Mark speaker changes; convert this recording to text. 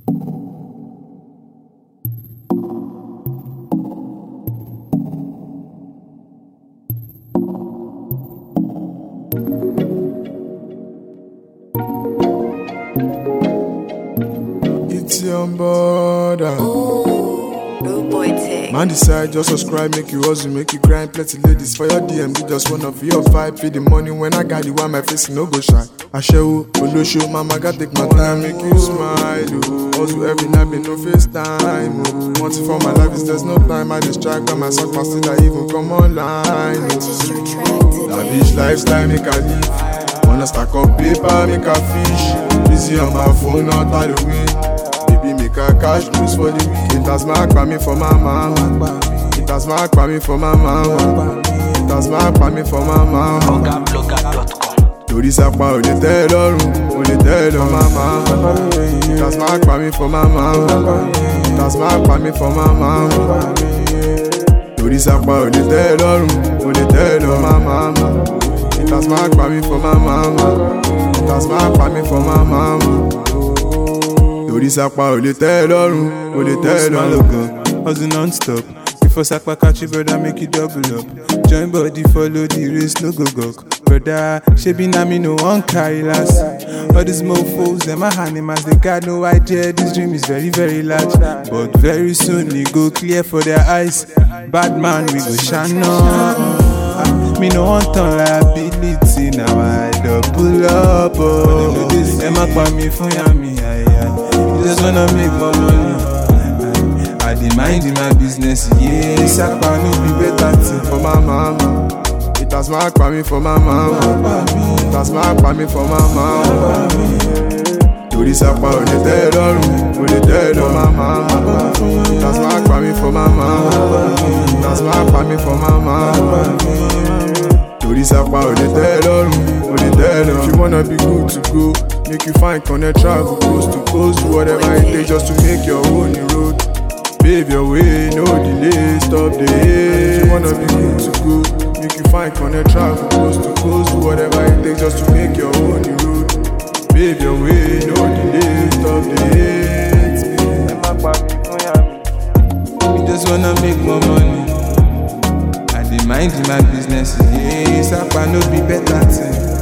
Speaker 1: It's on border.
Speaker 2: Rude boy tick.
Speaker 1: Man decide just subscribe, make you hustle, make you grind. Plenty ladies for your DM, you just wanna feel your vibe. Pay the money when I got you, why my face no go shine. I show, show, mama got take my time, make you smile. Oh. Hustle every night, be no FaceTime. Oh. Want it for my life, is there's no time. I distract by myself, my still I even come online. Oh.
Speaker 2: Purchase your track
Speaker 1: That bitch lifestyle make I live. Wanna stack up paper, make a fish. Busy on my phone, not out the way. Baby, make a cash loose for the week. It has marked by me for my mama. It has marked by me for my mama. It has marked by me for my mama.
Speaker 3: Ogablogger.com.
Speaker 1: Torí sápá ò lè tẹ́ ẹ lọ́rùn, ò lè tẹ́ ẹ lọ mama. It has marked by me for my mama. It has marked by me for my mama. Torí sápá ò lè tẹ́ ẹ lọ́rùn, ò lè tẹ́ ẹ lọ mama. It has marked by me for my mama. It has marked by me for my mama. Torí sápá ò lè tẹ́ ẹ lọ́rùn, ò lè tẹ́ ẹ lọ
Speaker 4: Smile go, hustle non-stop. Before Sakpa catch you, brother, make you double up. Join body, follow the race, no go gok. Brother, shebi na me no one carry last. All these mofos, them are animals, they got no idea. This dream is very, very large. But very soon, it go clear for their eyes. Bad man, we go shine on. Me no want turn liability, now I double up. Oh, them a call me for yami, aye, aye. You just wanna make more money. I dey mind in my business, yeah. Sapa no be better thing
Speaker 1: for my mama. It has marked by me for my mama. It has marked by me for my mama. Torí sápá ò lè tẹ́ ẹ lọ́rùn, ò lè tẹ́ ẹ lọ mama. It has marked by me for my mama. It has marked by me for my mama. Torí sápá ò lè tẹ́ ẹ lọ́rùn, ò lè tẹ́ ẹ lọ. If you wanna be good to go, make you find connect travel coast to coast, do whatever it takes just to make your own road. Pave your way, no delay, stop the hate. If you wanna be good to go, make you find connect travel coast to coast, do whatever it takes just to make your own road. Pave your way, no delay, stop the hate.
Speaker 4: Me just wanna make more money. I dey mind in my business, yeah. Sapa no be better thing.